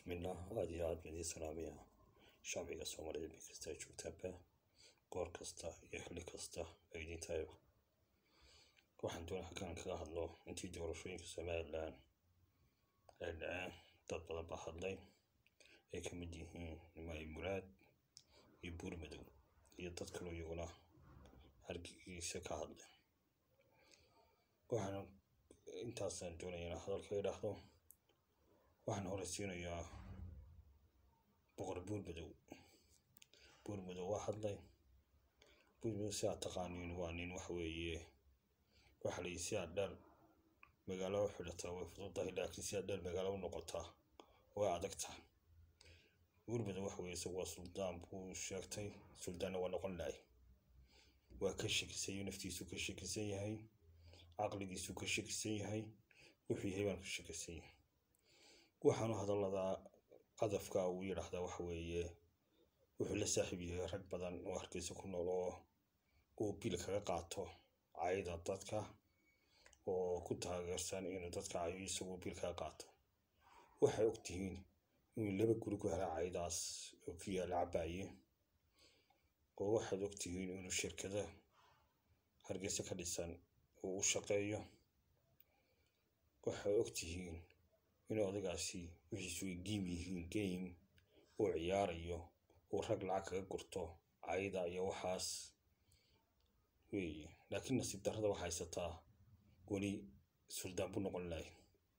bismillaah aad iyo aad baan idiin salaamayaa shacbiga soomaalida meel kasta ay joogtaanba goor kasta iyo xilli kasta ay idiin tahayba waxaan doonaa halkaan kaga hadlo intii doorashooyinka somalilan ay dhaceen dad badan baa hadlay ay ka mid yihiin nimaayi muraad iyo buur madow iyo dad kaloo iyaguna hargeysa ka hadlay waxaan intaasaan doonaya inaan hadalka idhaahdo waxaan horeysiinayaa boqor buur madow buur madow waa hadlay buur madow si aad taqaaniin waa nin wax weeye waxa la yidhi si aad dheer magaalo u xidhataa way fududahay laakiin si aad dheer magaalo u noqotaa way adagtahay buur madow wax weeye isagu waa suldaan buu sheegtay suldaanna waa noqon lahay waa ka shakisan yahay naftiisu ka shakisan yahay caqligiisu ka shakisan yahay wuxuu yahay baan ka shakisan yahay waxaanu hadallada qadafka uu yidhaahdaa waxa weeye wuxuu la saaxiib yahay rag badan oo hargeysa ku nool oo uu bil kaga qaato cayda dadka oo ku taageersan inuu dadka cayo isagoo bil kaga qaato waxay og tihiin inuu laba guri ku helaa caydaas oo ku yaala cabaaye oo waxaad og tihiin inuu shirkada hargeysa ka dhisan uu u shaqeeyo waxay og tihiin inuu odagaasi wixiisu ay giim yihiin game uu ciyaarayo uu rag lacag kaga gurto cayda iyo waxaas weeye laakiin nasiib darrada waxaa haysataa weli suldaan buu noqon lahay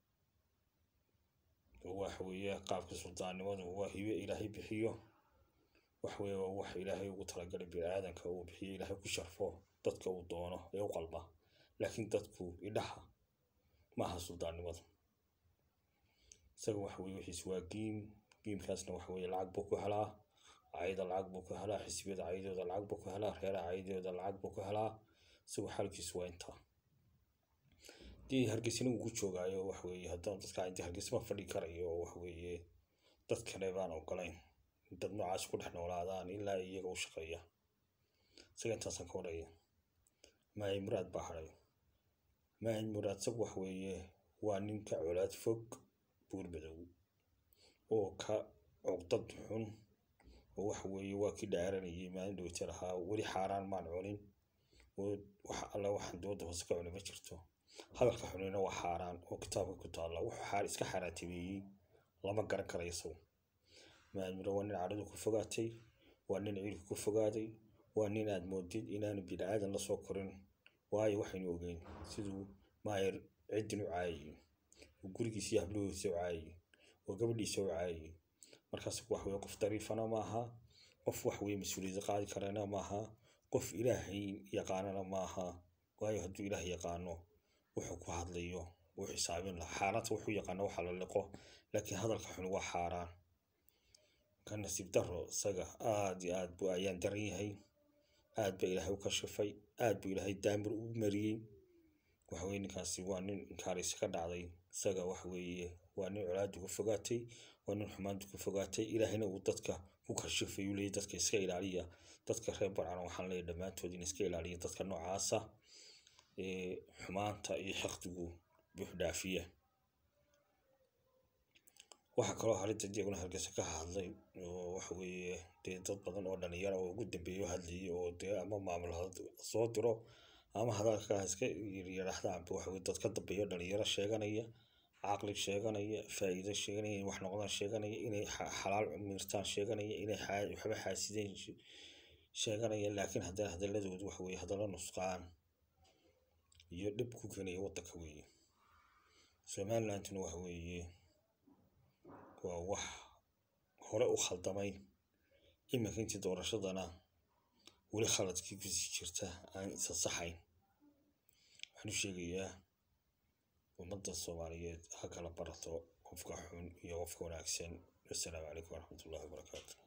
waxa weeye qaabka suldaannimadu waa hibe ilaahay bixiyo wax weeye waa wax ilaahay ugu talagalay bini-aadanka uu bixiyo ilaahay ku sharfo dadka uu doono ee u qalba laakiin dadku idhaha maaha suldaannimadu isaga waxa weye wixiis waa giim giimkaasna waxa weye lacag buu ku helaa cayda lacag buu ku helaa xisbiyada caydooda lacag buu ku helaa reeraha caydooda lacag buu ku helaa isagu xaalkiisu waa intaa dee hargeysina uu ku joogaayo waxa weeye haddana dadka inta hargeysa ma fadhi karayo oo waxa weeye dad kale baan ogolayn dad noocaas ku dhex noolaadaan ilaa iyaga u shaqeeya isaga intaasaan ka waraya maayi muraad baa hadhay maayi muraad isagu waxa weeye waa ninka colaad fog buur madow oo ka cuqdad xun oo waxa weeye waa kii dhaaranayay maalin dhowta lahaa weli xaaraan maan cunin oo wax alla waxaan dooda hoose ka cuni ma jirto hadalka xunina waa xaaraan oo kitaabka ku taalla wuxuu xaar iska xaaraantimeeyey lama garan karayo isagu maalmiro waa nin cadhadu ku fogaatay waa nin ciilku ku fogaaday waa nin aad moodid inaanu bini aadan la soo korin waayo waxaynu ogeyn siduu maayar ciddin u caayayay oo gurigiisa iyo hablahoodiisa u caayayay oo gabadhiisa u caayayay markaas wax weye qof dariifana maaha qof wax weye mas-uuliyadda qaadi karana maaha qof ilaahay yaqaanana maaha waayo hadduu ilaah yaqaano wuxuu ku hadlayo wuu xisaabin lahaa xaaraanta wuxuu yaqaano waxa la liqo laakiin hadalka xun waa xaaraan ka nasiib daro isaga aad iyo aad buu ayaan daran yahay aad baa ilaahay u kashifay aad buu ilaahay daamir u mariyey waxaweye ninkaasi waa nin inkaaraysi ka dhacday isaga waxaweeye waa nin colaadu ku fogaatay waa nin xumaantu ku fogaatay ilaahayna uu dadka ku kashifay uu leeyay dadka iska ilaaliya dadka reer barcana waxaan leeyahay dhammaantood in iska ilaaliya dadka noocaasa ee xumaanta iyo xaqdigu buux dhaafiya waxaa kaloo harinta iyaguna hargeysa ka hadlay oo waxa weeye dee dad badan oo dhalinyaro oo ugu dambeeyo hadlayay oo dee ama maamul soo diro ama hadalka iska yidhaahdaanba waxa weye dad ka dambeeyo dhalinyaro sheeganaya caqli sheeganaya faa'iido sheeganaya inay wax noqdaan sheeganaya inay xalaal miirtaan sheeganaya inay waxba xaasideen sheeganaya laakiin haddana hadaladoodu waxa weye hadallo nusqaan iyo dhib ku keenaya waddanka weeye somalilandna waxa weeye waa wax hore u khaldamay iminka intii doorashadana weli khaladkii kusii jirta aan isa saxayn waxaan u sheegayaa ummadda soomaaliyeed ha kala barato qofka xun iyo qofka wanaagsan wassalaamu calaykum waraxmatullahi wabarakaatu